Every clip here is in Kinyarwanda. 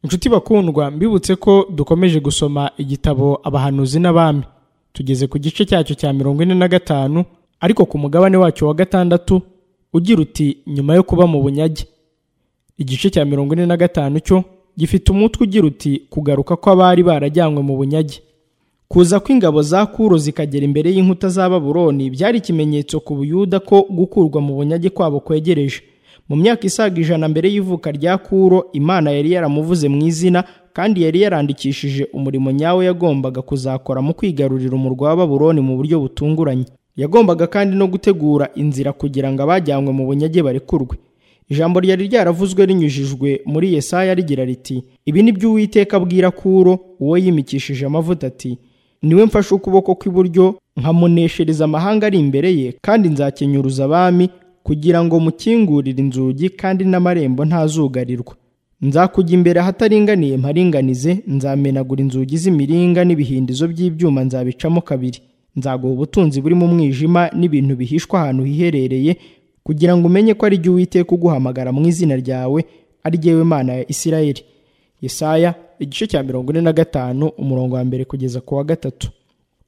inshuti bakundwa mbibutse ko dukomeje gusoma igitabo abahanuzi n'abami tugeze ku gice cyacyo cya mirongo ine na gatanu ariko ku mugabane wacyo wa gatandatu ugira uti nyuma yo kuba mu bunyage igice cya mirongo ine na gatanu cyo gifite umutwe ugira uti kugaruka kw'abari barajyanywe mu bunyage kuza kw'ingabo za kuro zikagera imbere y'inkuta za baburoni byari ikimenyetso ku buyuda ko gukurwa mu bunyage kwabo kwegereje mu myaka isaga ijana mbere y'ivuka rya kuro imana yari yaramuvuze mu izina kandi yari yarandikishije umurimo nyawo yagombaga kuzakora mu kwigarurira umurwa wa baburoni mu buryo butunguranye yagombaga kandi no gutegura inzira kugira ngo abajyanywe mu bunyage barekurwe ijambo ryari ryaravuzwe rinyujijwe muri yesaya rigira riti ibi ni byo uwiteka abwira kuro uwo yimikishije amavuta ati niwe mfashe ukuboko kw'iburyo nkamuneshereza amahanga ari imbere ye kandi nzakenyuruza abami kugira ngo mukingurire inzugi kandi n'amarembo ntazugarirwa nzakujya imbere ahataringaniye mparinganize nzamenagura inzugi z'imiringa n'ibihindizo by'ibyuma nzabicamo kabiri nzaguha ubutunzi burimo umwijima n'ibintu bihishwa ahantu hiherereye kugira ngo umenye ko ari jye uwiteka uguhamagara mu izina ryawe ari jyewe mana ya isirayeli yesaya igice cya mirongo ine na gatanu umurongo wa mbere kugeza ku wa gatatu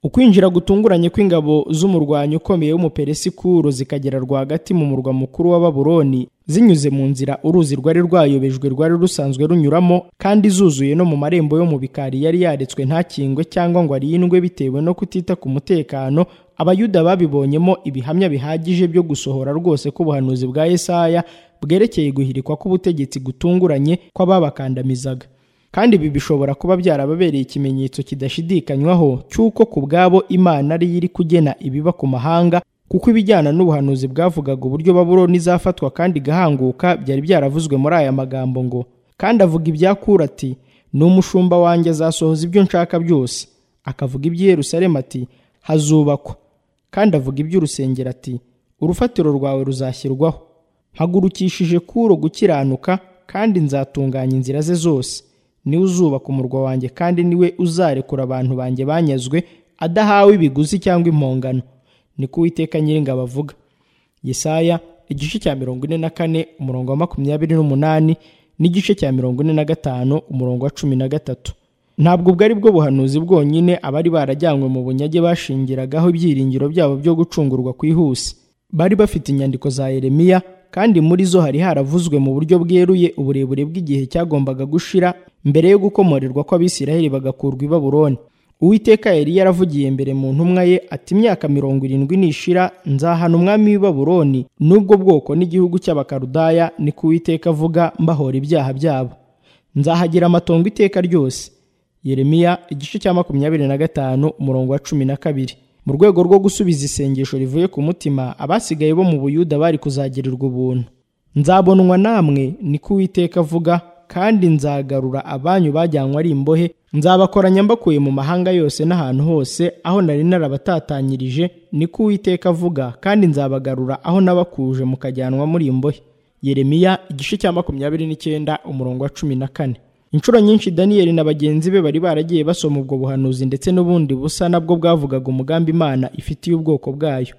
ukwinjira gutunguranye kw'ingabo z'umurwanyi ukomeye w'umuperesi kuro zikagera rwagati mu murwa mukuru wa baburoni zinyuze mu nzira uruzi rwari rwayobejwe rwari rusanzwe runyuramo kandi zuzuye no mu marembo yo mu bikari yari yaretswe ntakingwe cyangwa ngo arindwe bitewe no kutita ku mutekano abayuda babibonyemo ibihamya bihagije byo gusohora rwose k'ubuhanuzi bwa yesaya bwerekeye guhirikwa k'ubutegetsi gutunguranye kw'ababakandamizaga kandi ibi bishobora kuba byarababereye ikimenyetso kidashidikanywaho cy'uko ku bwabo imana ari yo iri kugena ibiba ku mahanga kuko ibijyana n'ubuhanuzi bwavugaga uburyo baburoni izafatwa kandi igahanguka byari byaravuzwe muri aya magambo ngo kandi avuga ibyakura ati ni umushumba wanjye azasohoza ibyo nshaka byose akavuga iby'i Yerusalemu ati hazubakwa kandi avuga iby'urusengero ati urufatiro rwawe ruzashyirwaho mpagurukishije kuro gukiranuka kandi nzatunganya inzira ze zose niwe uzubaka umurwa wanjye kandi niwe uzarekura abantu banjye banyazwe adahawe ibiguzi cyangwa impongano ni ko uwiteka nyiringabo avuga yesaya igice cya mirongo ine na kane umurongo wa makumyabiri n'umunani n'igice cya mirongo ine na gatanu umurongo wa cumi na gatatu ntabwo ubwo ari bwo buhanuzi bwonyine abari barajyanywe mu bunyage bashingiragaho ibyiringiro byabo byo gucungurwa kwihuse bari bafite inyandiko za yeremiya kandi muri zo hari haravuzwe mu buryo bweruye uburebure bw'igihe cyagombaga gushira mbere yo gukomorerwa kw'abisiraheli bagakurwa i baburoni uwiteka yari yaravugiye mbere mu ntumwa ye ati imyaka mirongo irindwi nishira nzahana umwami w'i baburoni n'ubwo bwoko n'igihugu cy'abakarudaya ni ko uwiteka avuga mbahora ibyaha byabo nzahagira amatongo iteka ryose yeremiya igice cya makumyabiri na gatanu umurongo wa cumi na kabiri mu rwego rwo gusubiza isengesho rivuye ku mutima abasigaye bo mu buyuda bari kuzagirirwa ubuntu nzabonwa namwe ni ko uwiteka avuga kandi nzagarura abanyu bajyanywe ari imbohe nzabakoranya mbakuye mu mahanga yose n'ahantu hose aho nari narabatatanyirije ni ko uwiteka avuga kandi nzabagarura aho nabakuje mukajyanwa muri imbohe yeremiya igice cya makumyabiri n'icyenda umurongo wa cumi na kane inshuro nyinshi daniyeli na bagenzi be bari baragiye basoma ubwo buhanuzi ndetse n'ubundi busa nabwo bwavugaga umugambi imana ifitiye ubwoko bwayo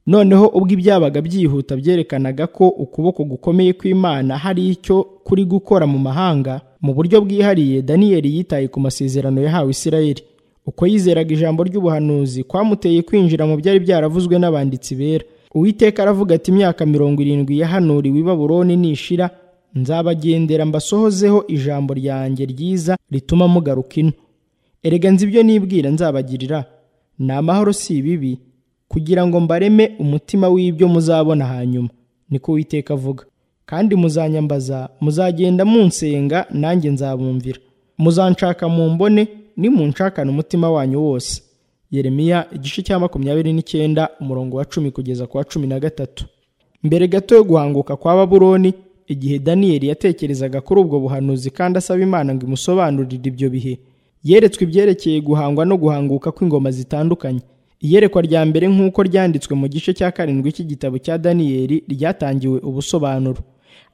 noneho ubwo ibyabaga byihuta byerekanaga ko ukuboko gukomeye kw'imana hari icyo kuri gukora mu mahanga mu buryo bwihariye daniyeli yitaye ku masezerano yahawe isirayeli uko yizeraga ijambo ry'ubuhanuzi kwamuteye kwinjira mu byari byaravuzwe n'abanditsi bera uwiteka aravuga ati imyaka mirongo irindwi yahanuriwe i baburoni nishira nzabagendera mbasohozeho ijambo ryanjye ryiza rituma mugaruka ino erega nzi ibyo nibwira nzabagirira ni amahoro si ibibi kugira ngo mbareme umutima w'ibyo muzabona hanyuma niko uwiteka avuga kandi muzanyambaza muzagenda munsenga nanjye nzabumvira muzanshaka mu mbone nimunshakana umutima wanyu wose yeremiya igice cya makumyabiri n'icyenda umurongo wa cumi kugeza ku wa cumi na gatatu mbere gato yo guhanguka kwa baburoni igihe daniyeli yatekerezaga kuri ubwo buhanuzi kandi asaba imana ngo imusobanurire ibyo bihe yeretswe ibyerekeye guhangwa no guhanguka kw'ingoma zitandukanye iyerekwa rya mbere nk'uko ryanditswe mu gice cya karindwi cy'igitabo cya daniyeli ryatangiwe ubusobanuro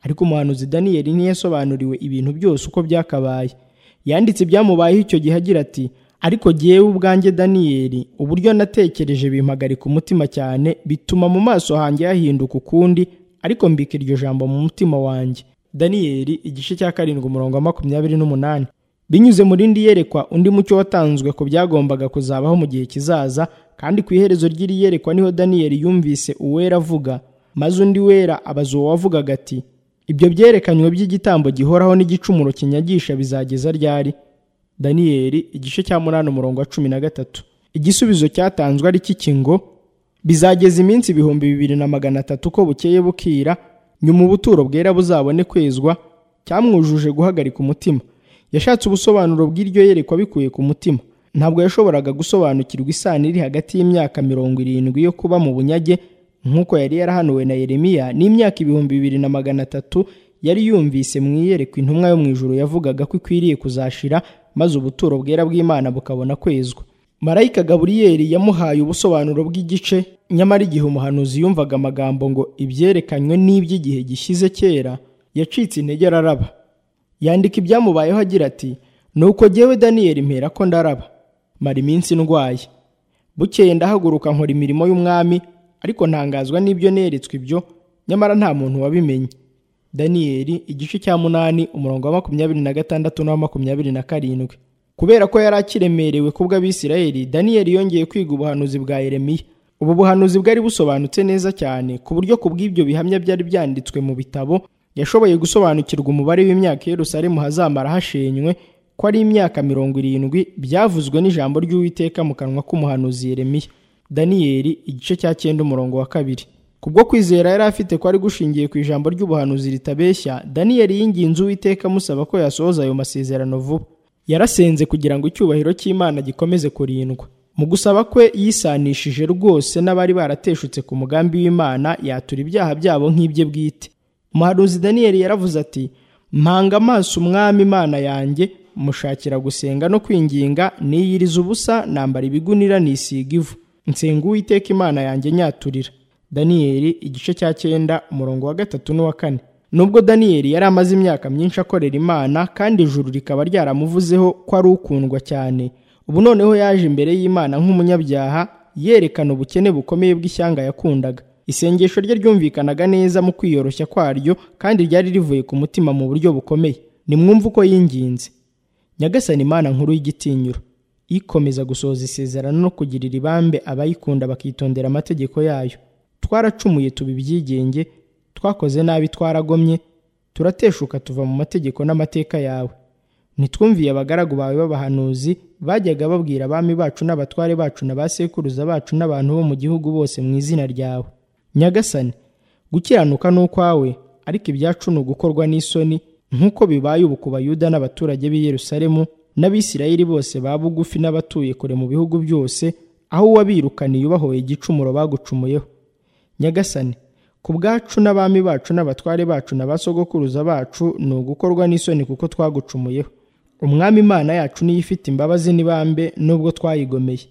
ariko umuhanuzi daniyeli ntiyasobanuriwe ibintu byose uko byakabaye yanditse ibyamubayeho icyo gihe agira ati ariko jyewe ubwanjye daniyeli uburyo natekereje bimpagarika umutima cyane bituma mu maso hanjye hahinduka ukundi ariko mbika iryo jambo mu mutima wanjye daniyeli igice cya karindwi umurongo wa makumyabiri n'umunani binyuze mu rindi yerekwa undi mucyo watanzwe ku byagombaga kuzabaho mu gihe kizaza kandi ku iherezo ry'iri yerekwa niho daniyeli yumvise uwera avuga maze undi wera abaza uwo wavugaga ati ibyo byerekanywe by'igitambo gihoraho n'igicumuro kinyagisha bizageza ryari daniyeli igice cya munani umurongo wa cumi na gatatu igisubizo cyatanzwe ari cy'ikingo bizageza iminsi ibihumbi bibiri na magana atatu ko bukeye bukira nyuma ubuturo bwera buzabone kwezwa cyamwujuje guhagarika umutima yashatse ubusobanuro bw'iryo yerekwa bikuye ku mutima ntabwo yashoboraga gusobanukirwa isano iri hagati y'imyaka mirongo irindwi yo kuba mu bunyage nk'uko yari yarahanuwe na yeremiya n'imyaka ibihumbi bibiri na magana atatu yari yumvise mu iyerekwa intumwa yo mu ijuru yavugaga ko ikwiriye kuzashira maze ubuturo bwera bw'imana bukabona kwezwa marayika gaburiyeli yamuhaye ubusobanuro bw'igice nyamara igihe umuhanuzi yumvaga amagambo ngo ibyerekanywe n'iby'igihe gishyize kera yacitse intege araraba yandika ibyamubayeho agira ati nuko jyewe daniyeli mpera ko ndaraba mara iminsi ndwaye bukeye ndahaguruka nkora imirimo y'umwami ariko ntangazwa n'ibyo neretswe ibyo nyamara nta muntu wabimenye daniyeli igice cya munani umurongo wa makumyabiri na gatandatu n'uwa makumyabiri na karindwi kubera ko yari akiremerewe ku bw'abisirayeli daniyeli yongeye kwiga ubuhanuzi bwa yeremiya ubu buhanuzi bwari busobanutse neza cyane ku buryo ku bw'ibyo bihamya byari byanditswe mu bitabo yashoboye gusobanukirwa umubare w'imyaka i yerusalemu hazamara hashenywe ko ari imyaka mirongo irindwi byavuzwe n'ijambo ry'uwiteka mu kanwa k'umuhanuzi yeremiya daniyeli igice cya cyenda umurongo wa kabiri kubwo kwizera yari afite ko ari gushingiye ku ijambo ry'ubuhanuzi ritabeshya daniyeli yinginze uwiteka amusaba ko yasohoza ayo masezerano vuba yarasenze kugira ngo icyubahiro cy'imana gikomeze kurindwa mu gusaba kwe yisanishije rwose n'abari barateshutse ku mugambi w'imana yatura ibyaha byabo nk'ibye bwite umuhanuzi daniyeli yaravuze ati mpanga amaso umwami imana yanjye mushakira gusenga no kwinginga niyiriza ubusa nambara ibigunira nisiga ivu nsenga uwiteka imana yanjye nyaturira daniyeli igice cya cyenda umurongo wa gatatu n'uwa kane nubwo daniyeli yari amaze imyaka myinshi akorera imana kandi ijuru rikaba ryaramuvuzeho ko ari ukundwa cyane ubu noneho yaje imbere y'imana nk'umunyabyaha yerekana ubukene bukomeye bw'ishyanga yakundaga isengesho rye ryumvikanaga neza mu kwiyoroshya kwaryo kandi ryari rivuye ku mutima mu buryo bukomeye nimwumve uko yinginze nyagasani imana nkuru y'igitinyiro ikomeza gusohoza isezerano no kugirira ibambe abayikunda bakitondera amategeko yayo twaracumuye tuba ibyigenge twakoze nabi twaragomye turateshuka tuva mu mategeko n'amateka yawe ntitwumviye abagaragu bawe b'abahanuzi bajyaga babwira abami bacu n'abatware bacu na ba sekuruza bacu n'abantu bo mu gihugu bose mu izina ryawe nyagasani gukiranuka ni ukwawe ariko ibyacu ni ugukorwa n'isoni nk'uko bibaye ubu ku bayuda n'abaturage b'i yerusalemu n'abisirayeli bose ba bugufi n'abatuye kure mu bihugu byose aho uwabirukaniye ubahoye igicumuro bagucumuyeho nyagasani ku bwacu n'abami bacu n'abatware bacu na ba sogokuruza bacu ni ugukorwa n'isoni kuko twagucumuyeho umwami imana yacu niyo ifite imbabazi n'ibambe nubwo twayigomeye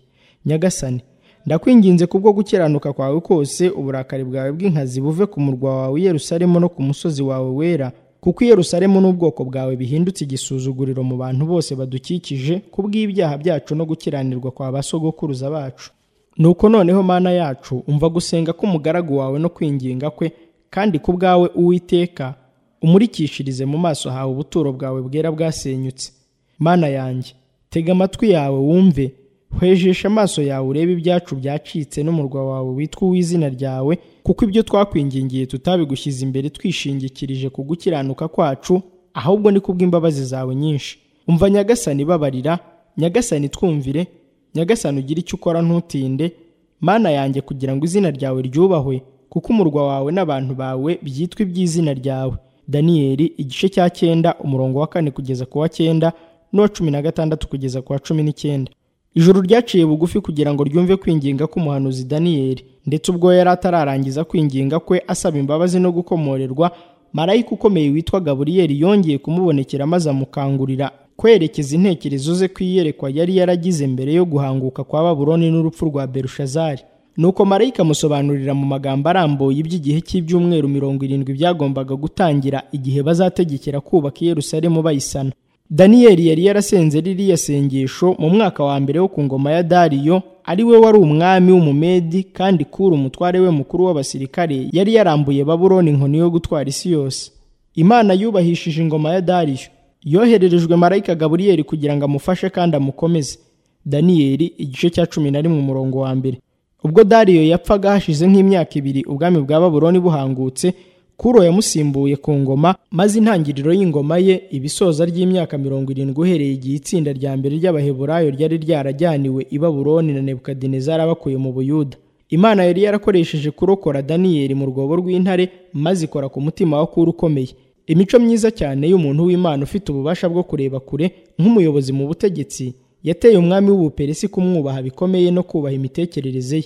nyagasani ndakwinginze kubwo gukiranuka kwawe kose uburakari bwawe bw'inkazi buve ku murwa wawe yerusalemu no ku musozi wawe wera kuko yerusalemu n'ubwoko bwawe bihindutse igisuzuguriro mu bantu bose badukikije ku bw'ibyaha byacu no gukiranirwa kwa ba sogokuruza bacu nuko noneho mana yacu umva gusenga k'umugaragu wawe no kwinginga kwe kandi ku bwawe uwiteka umurikishirize mu maso hawe ubuturo bwawe bwera bwasenyutse mana yanjye tega amatwi yawe wumve hwejesha amaso yawe urebe ibyacu byacitse n'umurwa wawe witwa uw'izina ryawe kuko ibyo twakwingingiye tutabigushyize imbere twishingikirije ku gukiranuka kwacu ahubwo ni kubw'imbabazi zawe nyinshi umva nyagasani babarira nyagasani twumvire nyagasani ugira icyo ukora ntutinde mana yanjye kugira ngo izina ryawe ryubahwe kuko umurwa wawe n'abantu bawe byitwa iby'izina ryawe daniyeli igice cya cyenda umurongo wa kane kugeza ku wa cyenda n'uwa cumi na gatandatu kugeza ku wa cumi n'icyenda ijuru ryaciye bugufi kugira ngo ryumve kwinginga k'umuhanuzi daniyeli ndetse ubwo yari atararangiza kwinginga kwe asaba imbabazi no gukomorerwa marayika ukomeye witwa gaburiyeli yongeye kumubonekera maze amukangurira kwerekeza intekerezo ze ku iyerekwa yari yaragize mbere yo guhanguka kwa baburoni n'urupfu rwa berushazari nuko marayika amusobanurira mu magambo arambuye iby'igihe cy'ibyumweru mirongo irindwi byagombaga gutangira igihe bazategekera kubaka i yerusalemu bayisana daniyeli yari yarasenze ririya sengesho mu mwaka wa mbere wo ku ngoma ya dariyo ari we wari umwami w'umumedi kandi kuri umutware we mukuru w'abasirikare yari yarambuye baburoni inkoni yo gutwara isi yose imana yubahishije ingoma ya dariyo yohererejwe marayika gaburiyeli kugira ngo amufashe kandi amukomeze daniyeli igice cya cumi na rimwe umurongo wa mbere ubwo dariyo yapfaga hashize nk'imyaka ibiri ubwami bwa baburoni buhangutse kuro yamusimbuye ku ngoma maze intangiriro y'ingoma ye ibisoza ry'imyaka mirongo irindwi uhereye igihe itsinda rya mbere ry'abaheburayo ryari ryarajyaniwe i baburoni na nebukadinezari abakuye mu buyuda imana yari yarakoresheje kurokora daniyeli mu rwobo rw'intare maze ikora ku mutima wa kuro ukomeye imico myiza cyane y'umuntu w'imana ufite ububasha bwo kureba kure nk'umuyobozi mu butegetsi yateye umwami w'ubuperesi kumwubaha bikomeye no kubaha imitekerereze ye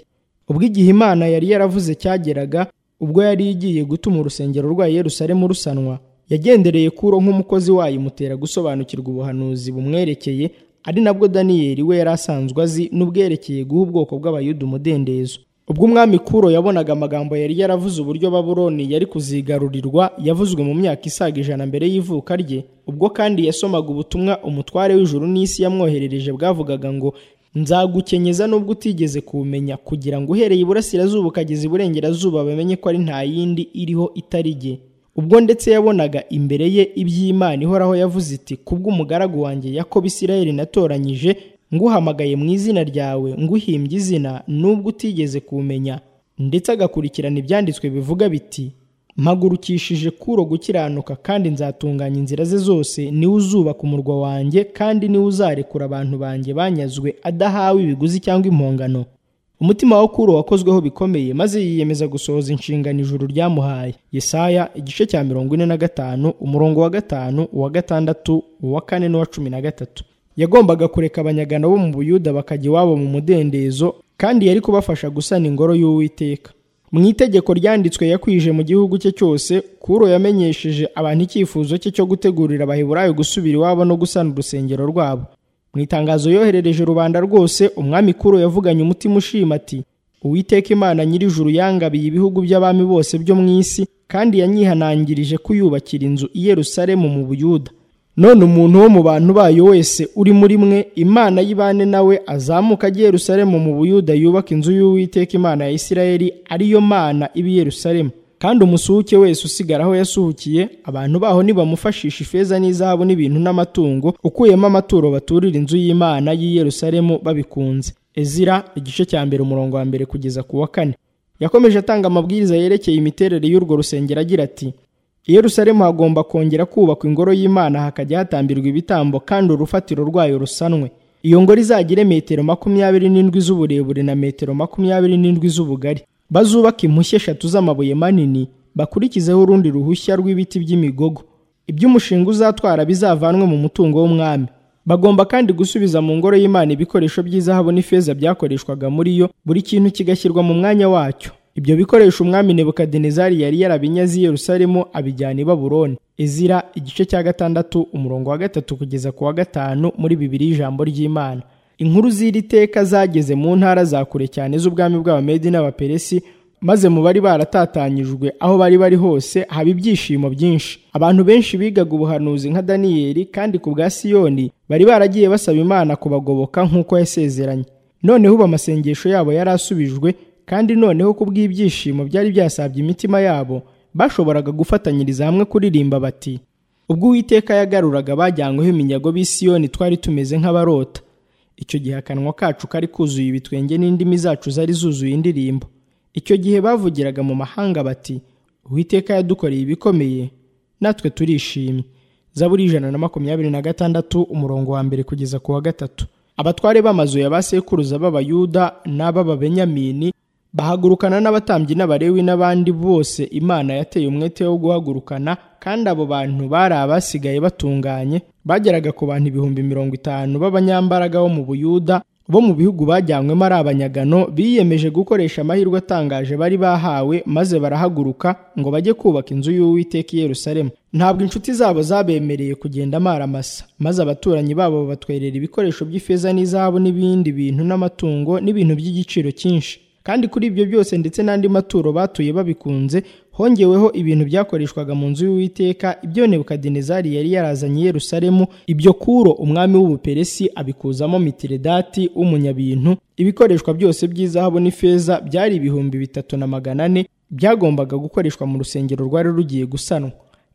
ubwo igihe imana yari yaravuze cyageraga ubwo yari igiye gutuma urusengero rwa Yerusalemu rusanwa yagendereye kuro nk'umukozi wayo imutera gusobanukirwa ubuhanuzi bumwerekeye ari nabwo daniyeli we yari asanzwe azi n'ubwerekeye guha ubwoko bw'abayuda umudendezo ubwo umwami kuro yabonaga amagambo yari yaravuze uburyo baburoni yari kuzigarurirwa yavuzwe mu myaka isaga ijana mbere y'ivuka rye ubwo kandi yasomaga ubutumwa umutware w'ijuru n'isi yamwoherereje bwavugaga ngo nzagukenyeza nubwo utigeze kumenya kugira ngo uhereye iburasirazuba ukageza iburengerazuba bamenye ko ari nta yindi iriho itari jye ubwo ndetse yabonaga imbere ye iby'imana ihoraho yavuze iti kubw'umugaragu wanjye yakobo isirayeli natoranyije nguhamagaye mu izina ryawe nguhimbye izina nubwo utigeze kumenya ndetse agakurikirana ibyanditswe bivuga biti mpagurukishije kuro gukiranuka kandi nzatunganya inzira ze zose niwe uzubaka umurwa wanjye kandi niwe uzarekura abantu banjye banyazwe adahawe ibiguzi cyangwa impongano umutima wa kuro wakozweho bikomeye maze yiyemeza gusohoza inshingano ijuru ryamuhaye yesaya igice cya mirongo ine na gatanu umurongo wa gatanu uwa gatandatu uwa kane n'uwa cumi na gatatu yagombaga kureka abanyagano bo mu buyuda bakajya iwabo mu mudendezo kandi yari kubafasha gusana ingoro y'uwiteka mu itegeko ryanditswe yakwije mu gihugu cye cyose kuro yamenyesheje abantu icyifuzo cye cyo gutegurira abaheburayo gusubira iwabo no gusana urusengero rwabo mu itangazo yoherereje rubanda rwose umwami kuro yavuganye umutima ushima ati uwiteka imana nyir'ijuru yangabiye ibihugu by'abami bose byo mu isi kandi yanyihanangirije kuyubakira inzu i Yerusalemu mu buyuda none umuntu wo mu bantu bayo wese uri muri mwe imana y'ibane nawe azamuka ajya Yerusalemu mu buyuda yubaka inzu y'uwiteka imana ya isirayeli ariyo mana ibi Yerusalemu kandi umusuhuke wese usigara aho yasuhukiye abantu baho nibamufashisha ifeza n'izahabu n'ibintu n'amatungo ukuyemo amaturo baturira inzu y'imana y'i Yerusalemu babikunze ezira igice cya mbere umurongo wa mbere kugeza ku wa kane yakomeje atanga amabwiriza yerekeye imiterere y'urwo rusengero agira ati i Yerusalemu hagomba kongera kubakwa ingoro y'Imana hakajya hatambirwa ibitambo kandi urufatiro rwayo rusanwe iyo ngoro izagire metero makumyabiri n'indwi z'uburebure na metero makumyabiri n'indwi z'ubugari bazubaka impushya eshatu z'amabuye manini bakurikizeho urundi ruhushya rw'ibiti by'imigogo iby'umushinga uzatwara bizavanwe mu mutungo w'umwami bagomba kandi gusubiza mu ngoro y'Imana ibikoresho by'izahabu n'ifeza byakoreshwaga muri yo buri kintu kigashyirwa mu mwanya wacyo ibyo bikoresho umwami nebukadinezari yari yarabinyaze i yerusalemu abijyana i baburoni ezira igice cya gatandatu umurongo wa gatatu kugeza ku wa gatanu muri bibiri ijambo ry'imana inkuru z'iri teka zageze mu ntara za kure cyane z'ubwami bw'abamedi n'abaperesi maze mu bari baratatanyijwe aho bari bari hose haba ibyishimo byinshi abantu benshi bigaga ubuhanuzi nka daniyeli kandi ku bwa siyoni bari baragiye basaba imana kubagoboka nk'uko yasezeranye noneho ubu amasengesho yabo yari asubijwe kandi noneho ku bw'ibyishimo byari byasabye imitima yabo bashoboraga gufatanyiriza hamwe kuririmba bati ubwo uwiteka yagaruraga bajyanyweho iminyago b'isiyoni twari tumeze nk'abarota icyo gihe akanwa kacu kari kuzuye ibitwenge n'indimi zacu zari zuzuye indirimbo icyo gihe bavugiraga mu mahanga bati uwiteka yadukoreye ibikomeye natwe turishimye zaburi ijana na makumyabiri na gatandatu umurongo wa mbere kugeza ku wa gatatu abatware b'amazu ya ba sekuruza b'abayuda n'ab'ababenyamini bahagurukana n'abatambyi n'abarewi n'abandi bose imana yateye umwete wo guhagurukana kandi abo bantu bari abasigaye batunganye bageraga ku bantu ibihumbi mirongo itanu b'abanyambaraga bo mu buyuda bo mu bihugu bajyanywemo ari abanyagano biyemeje gukoresha amahirwe atangaje bari bahawe maze barahaguruka ngo bajye kubaka inzu y'uwiteka i Yerusalemu ntabwo inshuti zabo zabemereye kugenda amaramasa maze abaturanyi babo batwerera ibikoresho by'ifeza n'izahabu n'ibindi bintu n'amatungo n'ibintu by'igiciro cyinshi kandi kuri ibyo byose ndetse n'andi maturo batuye babikunze hongeweho ibintu byakoreshwaga mu nzu y'uwiteka ibyo nebukadinezari yari yarazanye i yerusalemu ibyo kuro umwami w'ubuperesi abikuzamo mitiredati w'umunyabintu ibikoreshwa byose by'izahabu n'ifeza byari ibihumbi bitatu na magana ane byagombaga gukoreshwa mu rusengero rwari rugiye gusanwa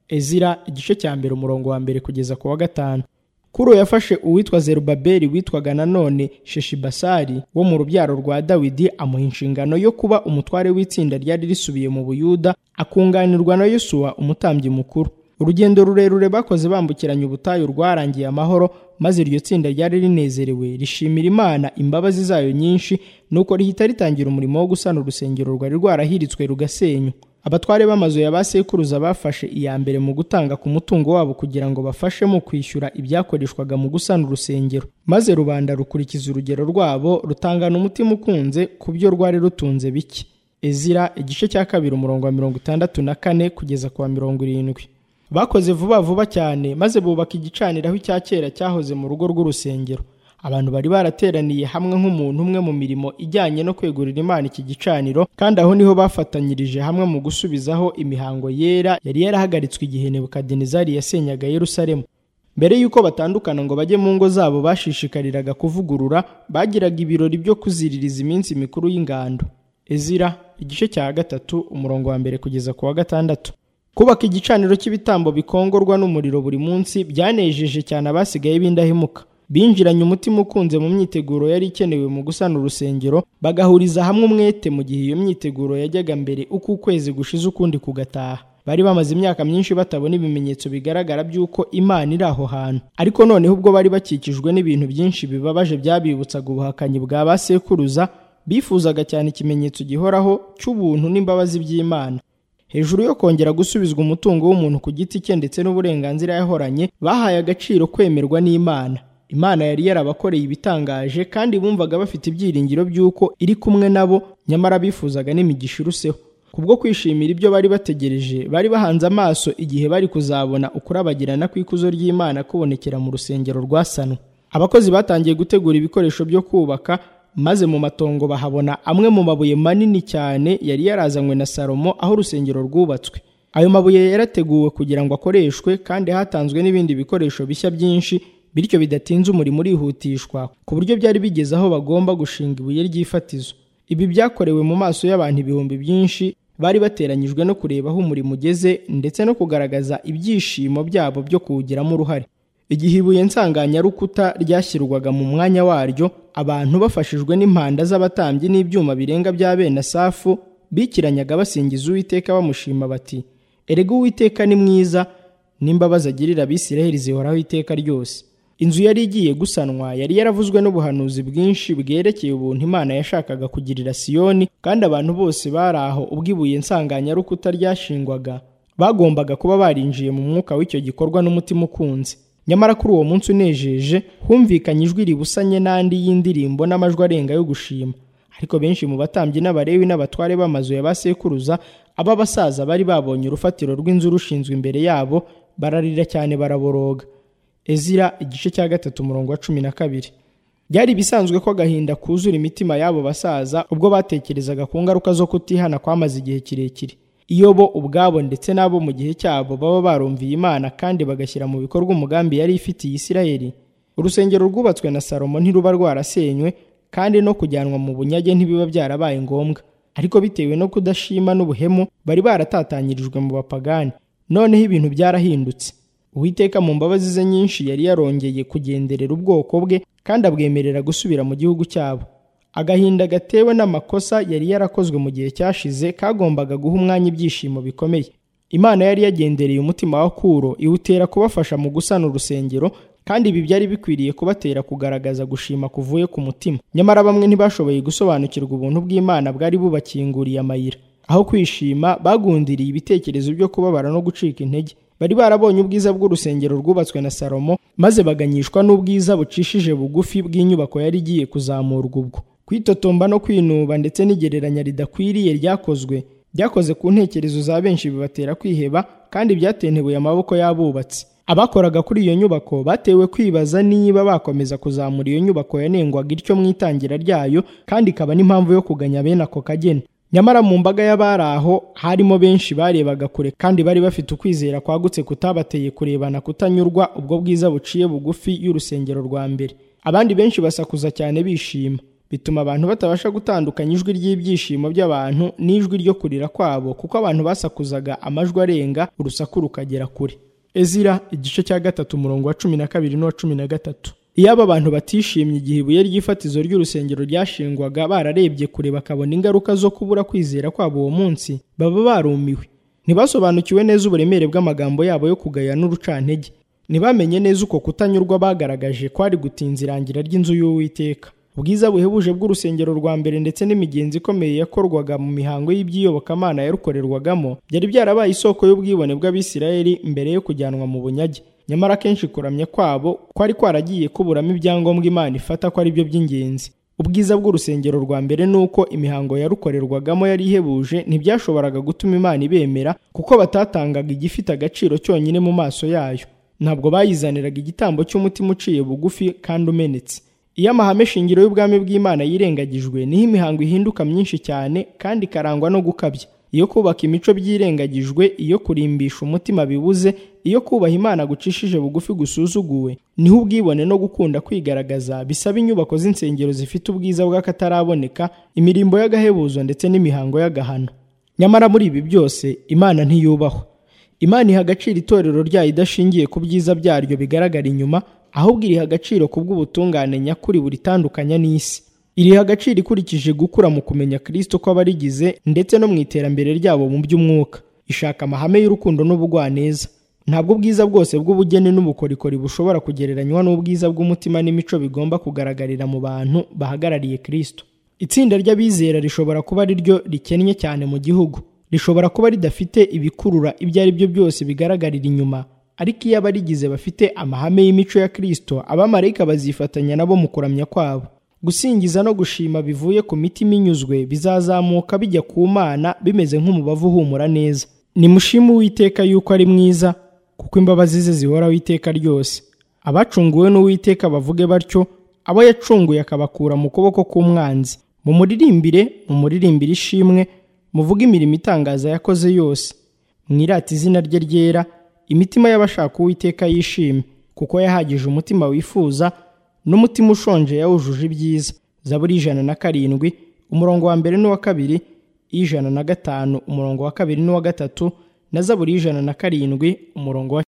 ezira igice cya mbere umurongo wa mbere kugeza ku wa gatanu kuro yafashe uwitwa zerubabeli witwaga nanone sheshibasari wo mu rubyaro rwa dawidi amuha inshingano yo kuba umutware w'itsinda ryari risubiye mu buyuda akunganirwa na yosuwa umutambyi mukuru urugendo rurerure bakoze bambukiranya ubutayu rwarangiye amahoro maze iryo tsinda ryari rinezerewe rishimira imana imbabazi zayo nyinshi nuko rihita ritangira umurimo wo gusana urusengero rwari rwarahiritswe rugasenywa abatware b'amazu ya ba sekuruza bafashe iya mbere mu gutanga ku mutungo wabo kugira ngo bafashe mu kwishyura ibyakoreshwaga mu gusana urusengero maze rubanda rukurikiza urugero rwabo rutangana umutima ukunze ku byo rwari rutunze bike ezira igice cya kabiri umurongo wa mirongo itandatu na kane kugeza ku wa mirongo irindwi bakoze vuba vuba cyane maze bubaka igicaniraho icya kera cyahoze mu rugo rw'urusengero abantu bari barateraniye hamwe nk'umuntu umwe mu mirimo ijyanye no kwegurira imana iki gicaniro kandi aho niho bafatanyirije hamwe mu gusubizaho imihango yera yari yarahagaritswe igihe nebukadinezari yasenyaga yerusalemu mbere y'uko batandukana ngo bajye mu ngo zabo bashishikariraga kuvugurura bagiraga ibirori byo kuziririza iminsi mikuru y'ingando ezira igice cya gatatu umurongo wa mbere kugeza ku wa gatandatu kubaka igicaniro cy'ibitambo bikongorwa n'umuriro buri munsi byanejeje cyane abasigaye b'indahemuka binjiranye umutima ukunze mu myiteguro yari ikenewe mu gusana urusengero bagahuriza hamwe umwete mu gihe iyo myiteguro yajyaga mbere uko ukwezi gushize ukundi kugataha bari bamaze imyaka myinshi batabona ibimenyetso bigaragara by'uko imana iri aho hantu ariko noneho ubwo bari bakikijwe n'ibintu byinshi bibabaje byabibutsaga ubuhakanyi bwa ba sekuruza bifuzaga cyane ikimenyetso gihoraho cy'ubuntu n'imbabazi by'imana hejuru yo kongera gusubizwa umutungo w'umuntu ku giti cye ndetse n'uburenganzira yahoranye bahaye agaciro kwemerwa n'imana imana yari yarabakoreye ibitangaje kandi bumvaga bafite ibyiringiro by'uko iri kumwe nabo nyamara bifuzaga n'imigisha iruseho kubwo kwishimira ibyo bari bategereje bari bahanze amaso igihe bari kuzabona ukurabagirana kw'ikuzo ry'imana kubonekera mu rusengero rwasanwe abakozi batangiye gutegura ibikoresho byo kubaka maze mu matongo bahabona amwe mu mabuye manini cyane yari yarazanywe na salomo aho urusengero rwubatswe ayo mabuye yarateguwe kugira ngo akoreshwe kandi hatanzwe n'ibindi bikoresho bishya byinshi bityo bidatinze umurimo urihutishwa ku buryo byari bigeze aho bagomba gushinga ibuye ry'ifatizo ibi byakorewe mu maso y'abantu ibihumbi byinshi bari bateranyijwe no kureba aho umurimo ugeze ndetse no kugaragaza ibyishimo byabo byo kuwugiramo uruhare igihe ibuye nsanganyarukuta ryashyirwaga mu mwanya waryo abantu bafashijwe n'impanda z'abatambyi n'ibyuma birenga bya bene asafu bikiranyaga basingiza uwiteka bamushima bati erega uwiteka ni mwiza n'imbabazi agirira abisiraheli zihoraho iteka ryose inzu yari igiye gusanwa yari yaravuzwe n'ubuhanuzi bwinshi bwerekeye ubuntu imana yashakaga kugirira siyoni kandi abantu bose bari aho ubwo ibuye nsanganyarukuta ryashingwaga bagombaga kuba barinjiye mu mwuka w'icyo gikorwa n'umutima ukunze nyamara kuri uwo munsi unejeje humvikanye ijwi ribusanye n'andi y'indirimbo n'amajwi arenga yo gushima ariko benshi mu batambyi n'abarewi n'abatware b'amazu ya ba sekuruza aba basaza bari babonye urufatiro rw'inzu rushinzwe imbere yabo bararira cyane baraboroga ezira igice cya gatatu umurongo wa cumi na kabiri byari ibisanzwe ko agahinda kuzura imitima y'abo basaza ubwo batekerezaga ku ngaruka zo kutihana kwamaze igihe kirekire iyobo ubwabo ndetse n'abo mu gihe cyabo baba barumviye imana kandi bagashyira mu bikorwa umugambi yari ifitiye isirayeli urusengero rwubatswe na salomo ntiruba rwarasenywe kandi no kujyanwa mu bunyage ntibiba byarabaye ngombwa ariko bitewe no kudashima n'ubuhemu bari baratatanyirijwe mu bapagani noneho ibintu byarahindutse uwiteka mu mbabazi ze nyinshi yari yarongeye kugenderera ubwoko bwe kandi abwemerera gusubira mu gihugu cyabo agahinda gatewe n'amakosa yari yarakozwe mu gihe cyashize kagombaga guha umwanya ibyishimo bikomeye imana yari yagendereye umutima wa kuro iwutera kubafasha mu gusana urusengero kandi ibi byari bikwiriye kubatera kugaragaza gushima kuvuye ku mutima nyamara bamwe ntibashoboye gusobanukirwa ubuntu bw'imana bwari bubakinguriye amayira aho kwishima bagundiriye ibitekerezo byo kubabara no gucika intege bari barabonye ubwiza bw'urusengero rwubatswe na salomo maze baganyishwa n'ubwiza bucishije bugufi bw'inyubako yari igiye kuzamurwa ubwo kwitotomba no kwinuba ndetse n'igereranya ridakwiriye ryakozwe byakoze ku ntekerezo za benshi bibatera kwiheba kandi byatentebuye amaboko y'abubatsi abakoraga kuri iyo nyubako batewe kwibaza niba bakomeza kuzamura iyo nyubako yanengwaga ityo mu itangira ryayo kandi ikaba n'impamvu yo kuganya bene ako kageni nyamara mu mbaga y'abari aho harimo benshi barebaga kure kandi bari bafite ukwizera kwagutse kutabateye kurebana kutanyurwa ubwo bwiza buciye bugufi y'urusengero rwa mbere abandi benshi basakuza cyane bishima bituma abantu batabasha gutandukanya ijwi ry'ibyishimo by'abantu n'ijwi ryo kurira kwabo kuko abantu basakuzaga amajwi arenga urusaku rukagera kure ezira igice cya gatatu umurongo wa cumi na kabiri n'uwa cumi na gatatu iyo aba bantu batishimye igihe ibuye ry'ifatizo ry'urusengero ryashingwaga bararebye kure bakabona ingaruka zo kubura kwizera kwabo uwo munsi baba barumiwe ntibasobanukiwe neza uburemere bw'amagambo yabo yo kugaya n'urucantege ntibamenye neza uko kutanyurwa bagaragaje kwari gutinza irangira ry'inzu y'uwiteka ubwiza buhebuje bw'urusengero rwa mbere ndetse n'imigenzi ikomeye yakorwaga mu mihango y'ibyiyobokamana yarukorerwagamo byari byarabaye isoko y'ubwibone bw'abisirayeli mbere yo kujyanwa mu bunyage nyamara akenshi kuramya kwabo kwari kwaragiye kuburamo ibyangombwa imana ifata ko ari byo by'ingenzi ubwiza bw'urusengero rwa mbere ni uko imihango yarukorerwagamo yari ihebuje ntibyashoboraga gutuma imana ibemera kuko batatangaga igifite agaciro cyonyine mu maso yayo ntabwo bayizaniraga igitambo cy'umutima uciye bugufi kandi umenetse iyo amahame shingiro y'ubwami bw'imana yirengagijwe niho imihango ihinduka myinshi cyane kandi ikarangwa no gukabya iyo kubaka imico byirengagijwe iyo kurimbisha umutima bibuze iyo kubaha imana gucishije bugufi gusuzuguwe niho ubwibone no gukunda kwigaragaza bisaba inyubako z'insengero zifite ubwiza bw'akataraboneka imirimbo y'agahebuzo ndetse n'imihango y'agahano nyamara muri ibi byose imana ntiyubahwa imana iha agaciro itorero ryayo idashingiye ku byiza byaryo bigaragara inyuma ahubwo iriha agaciro ku bw'ubutungane nyakuri buritandukanya n'isi iriha agaciro ikurikije gukura mu kumenya kirisito kw'abarigize ndetse no mu iterambere ryabo mu by'umwuka ishaka amahame y'urukundo n'ubugwaneza ntabwo ubwiza bwose bw'ubugeni n'ubukorikori bushobora kugereranywa n'ubwiza bw'umutima n'imico bigomba kugaragarira mu bantu bahagarariye kirisito itsinda ry'abizera rishobora kuba ari ryo rikennye cyane mu gihugu rishobora kuba ridafite ibikurura ibyo ari byo byose bigaragarira inyuma ariko iyo abarigize bafite amahame y'imico ya kirisito abamarayika bazifatanya nabo mu kuramya kwabo gusingiza no gushima bivuye ku mitima inyuzwe bizazamuka bijya ku mana bimeze nk'umubavu uhumura neza nimushime uwiteka yuko ari mwiza kuko imbabazi ze zihoraho iteka ryose abacunguwe n'uwiteka bavuge batyo abo yacunguye akabakura mu kuboko k'umwanzi mu muririmbire mu muririmbire ishimwe muvuge imirimo itangaza yakoze yose mwirate izina rye ryera imitima y'abashaka uwiteka yishime kuko yahagije umutima wifuza n'umutima ushonje yawujuje ibyiza zaburi ijana na karindwi umurongo wa mbere n'uwa kabiri ijana na gatanu umurongo wa kabiri n'uwa gatatu na zaburi ijana na karindwi umurongo wa